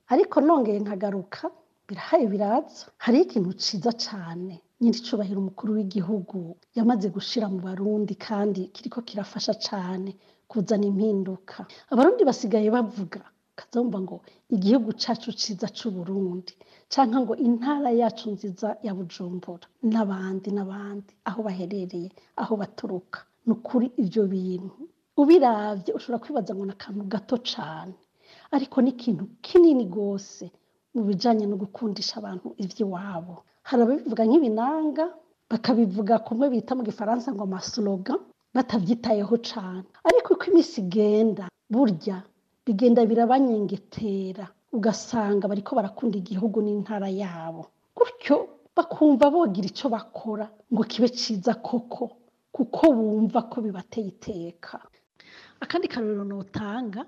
ariko nongeye nkagaruka birahaye biraza hariho ikintu ciza cane nyiricubahiro umukuru w'igihugu yamaze gushira mu barundi kandi kiriko kirafasha cane kuzana impinduka abarundi basigaye bavuga kazumva ngo igihugu cacu ciza c'uburundi canke ngo intara yacu nziza ya bujumbura n'abandi n'abandi aho baherereye aho baturuka ni ukuri ivyo bintu ubiravye ushobora kwibaza ngo ni akantu gato cane ariko ni ikintu kinini gose mu bijanye no gukundisha abantu ivy'iwabo hari ababivuga nk'ibinanga bakabivuga kumwe bita mu gifaransa ngo amasloga batavyitayeho cane ariko uko imisi igenda burya bigenda birabanyengetera ugasanga bariko barakunda igihugu n'intara yabo gutyo bakumva bogira ico bakora ngo kibe ciza koko kuko bumva ko bibateye iteka akandi karorero notanga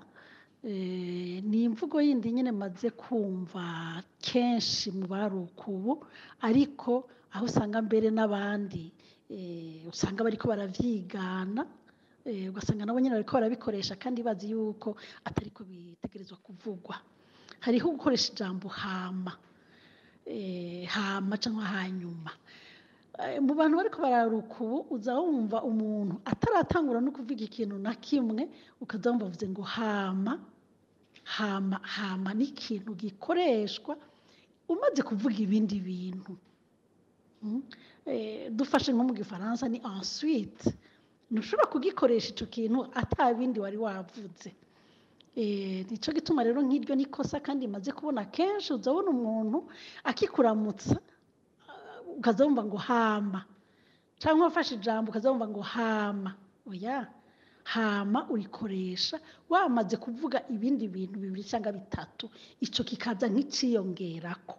eh, ni imvugo yindi nyene maze kumva kenshi mu baruka ubu ariko aho usanga mbere n'abandi eh, usanga bariko baravyigana eh, ugasanga nabo nyene bariko barabikoresha kandi bazi yuko atariko bitegerezwa kuvugwa hariho gukoresha ijambo hama eh, hama canke hanyuma Eh, mu bantu bariko bararuka ubu uza wumva umuntu ataratangura no kuvuga ikintu na kimwe ukaza wumva avuze ngo hama hama hama ni ikintu gikoreshwa umaze kuvuga ibindi bintu Mm. Eh, dufashe nko mu gifaransa ni ensuite ntushobora kugikoresha ico kintu ata bindi wari wavuze Eh, nico gituma rero nk'iryo nikosa kandi maze kubona kenshi uzabona umuntu akikuramutsa ukaza wumva ngo hama cyangwa wafashe ijambo ukaza wumva ngo hama oya hama urikoresha wamaze kuvuga ibindi bintu bibiri cyangwa bitatu ico kikaza nk'iciyongerako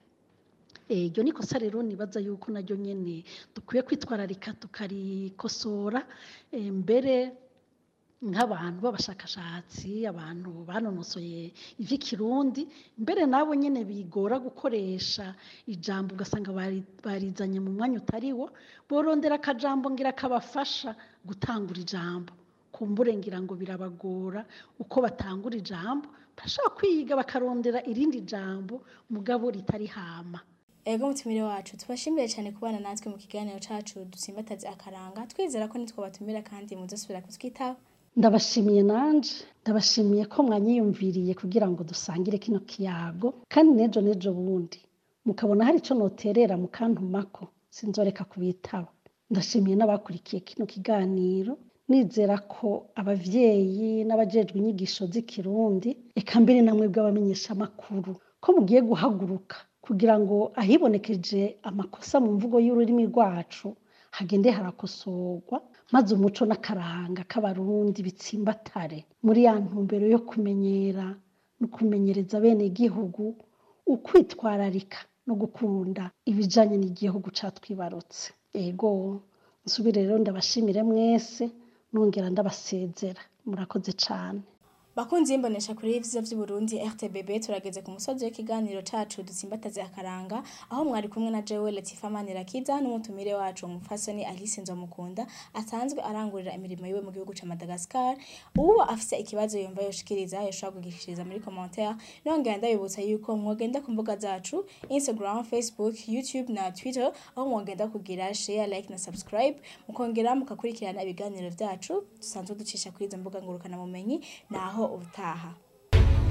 iryo ni ikosa rero nibaza yuko naryo nyene dukwiye kwitwararika tukarikosora eh, mbere nk'abantu b'abashakashatsi abantu banonosoye ivy'ikirundi mbere nabo nyene bigora gukoresha ijambo ugasanga bari- barizanye mu mwanya utariwo borondera akajambo ngira kabafasha gutangura ijambo kumbure ngira ngo birabagora uko batangura ijambo barashobora kwiga bakarondera irindi jambo mugabo ritari hama ego mutumire wacu tubashimire cyane kubana natwe mu kiganiro cacu dusimbataze akaranga twizera ko nitwo batumira kandi muzosubira kutwitaho ndabashimiye nanje ndabashimiye ko mwanyiyumviriye kugira ngo dusangire kino kiyago kandi nejo nejo bundi mukabona hari ico noterera mukantumako sinzoreka kubitaba ndashimiye n'abakurikiye kino kiganiro nizera ko abavyeyi n'abajejwe inyigisho z'ikirundi eka mbere namwe bw'abamenyeshamakuru ko mugiye guhaguruka kugira ngo ahibonekeje amakosa mu mvugo y'ururimi rwacu hagende harakosorwa maze umuco n'akaranga k'abarundi bitsimbatare muri ya ntumbero yo kumenyera no kumenyereza bene gihugu ukwitwararika no gukunda ibijanye n'igihugu catwibarutse ego nsubire rero ndabashimire mwese nongera ndabasezera murakoze cane bakunzi y'imbonesha kuri y'ivyiza vy'uburundi rtbb turageze ku musozi w'ikiganiro cacu dutsimbataze akaranga aho mwari kumwe na jewe latifa manirakiza n'umutumire wacu umupfasoni alice nzomukunda asanzwe arangurira imirimo yiwe mu gihugu ca madagascar uwuba afise ikibazo yumva yoshikiriza yoshobora kugishikiriza muri commentaire nongera ndabibutsa yuko mwogenda ku mbuga zacu instagram facebook youtube na twitter aho mwogenda kugira share like na subscribe mukongera mukakurikirana ibiganiro vyacu dusanzwe ducisha kuri izo mbuga ngurukana bumenyi naho ubutaha